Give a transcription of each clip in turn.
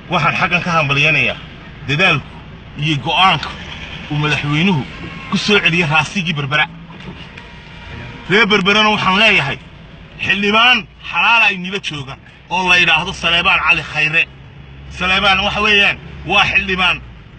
waxaan xaggan ka hambalyanayaa dadaalku iyo go'aanka uu madaxweynuhu ku soo celiyey raasigii berbera reer berberena waxaan leeyahay xildhibaan xalaala ay nila joogaan oo la yidhaahdo saleebaan cali khayre saleebaan waxa weeyaan waa xildhibaan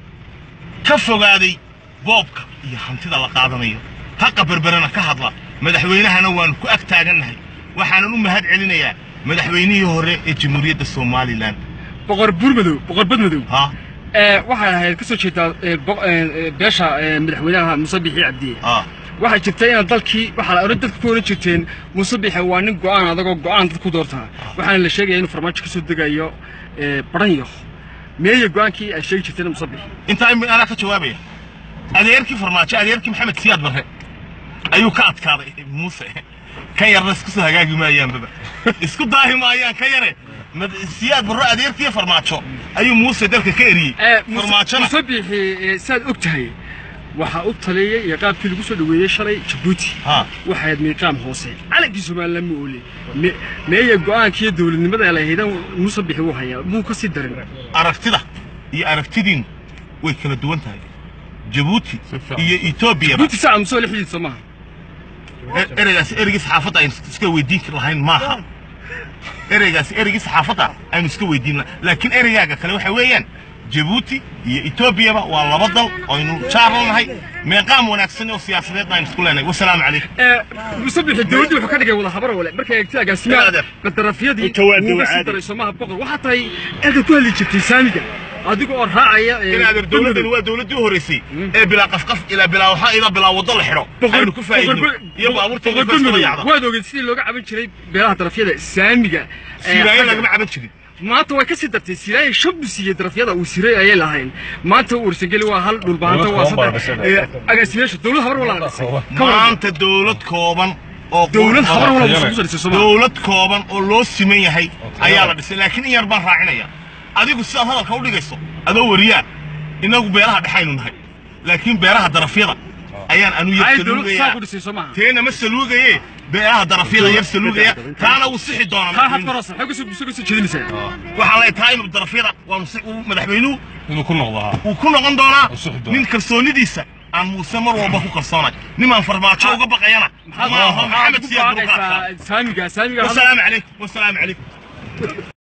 ka fogaaday boobka iyo hantida la qaadanayo haqa berberena ka hadla madaxweynahana waannu ku ag taagannahay waxaanan u mahad celinayaa madaxweynihii hore ee jamhuuriyadda somalilan boqor buurmadow boqor badmadow ha ee waxay ahayd ka soo jeedaa ee, bo- ee, ee, beesha ee, madaxweynaha muuse bixi cabdiye ha waxay jirtay inaad dalkii waxaa la oran dadka ku oran jirteen muuse bixi waa nin go'aan adagoo go'aan dad ku doortaa waxaana la sheegaya inuu farmaajo ka soo degayo ee, baranyo meeye go'aankii ay sheegi jirteen muuse bixi intaa in anaa ka jawaabaya adeerkii farmaajo adeerkii maxamed siyaad barre ayuu ka adkaaday muuse kan yarna isku soo hagaagi maayaanbaba isku daahi maayaan ka yare mad- siyaad barre adeerkii farmaajo ayuu muuse dalka ka eriyey Ee, Muuse- farmaajona muuse bixi ee, saad og tahay waxaa u taliyey iyo qaabkii lagu soo dhoweeyey shalay jabuuti ha waxay ahayd miiqaam hoose calankii somalilan ma oole Me- meeye go'aankiiyo dowladnimada ay lahaydan muuse bixi wuu hayaa muu ka sii darin aragtida iyo aragtidiinu way kala duwan tahay jabuuti iyo etoobiyaba jabuuti saaca muuse la xidhiidsa maaha E- ereygaasi ereygii saxaafadda aynu iska weydiin lahayn maaha ereygaasi ereygii saxaafadda aynu iska weydiin lahayn laakiin ereygaaga kale waxa weeyaan jabuuti iyo etoobiyaba waa laba dal aynu jaarlanahay meeqaam wanaagsan oo siyaasadeedna aynu isku leenahay wasalaamu calaykum ee muuse bixi dowladdu wuxuu ka dhigay wada habar wale markay eegtay agaasimaha Adeer. qadarafyadii Mutawaadi wuu ka waa sii caadi. daray somaha boqor waxaa tahay eega ku hadli jirtay saamiga adiga oo raacaya ee, in adeer dowladdan waa dowladdii u horreysay ee bilaa qafqaf ilaa bilaa waxaa ilaa bilaa waddo la xidho boqor- aynu ku faa'iidno boqor- iyo baabuurta boqor iyo baskala Badmadow, yacda waad ogeed sidii looga caban jiray beelaha darafyada saamiga ee, siiraayo xagga- lagama caban jirin maanta way ka sii dartay siraaye shan buu siiyey darafyada uu siray ayay lahayn maanta uu ursangeli waa hal dhulbaanta waa saddex ee, agaasimeyaasha dowlad habar wala la dhisay Ka waran. maanta dowlad kooban oo dowlad qurux habar badan- wala kusoo dhisay Soomaaliya dowlad kooban oo loo siman yahay ayaa la dhisay laakiin in yar baan raacinaya adigu sidaad hadalka u dhigayso adoo wariyaa inagu beelaha dhexaynu nahay laakiin beelaha darafyada ayaan anu yar ay dowlad saa saluugaya ku dhisay Soomaaliya teena ma saluugaye beelaha darafyada yar saluugaya taana wuu sixi taa doonaa had maras waxay kusoo kusoo kusoo jeedinaysaa waxaan leeyahay taa inuu darafyada waanu si uu madaxweynuhu inuu ku noqdo haa uu ku noqon doonaa Uu sixi doonaa. nin kalsoonidiisa aan muuse mar walba ku kalsoonay nimaan farmaajo uga baqayana maaha maxamed siyaad buu ka adkaa saamiga saamiga والسلام عليكم والسلام عليكم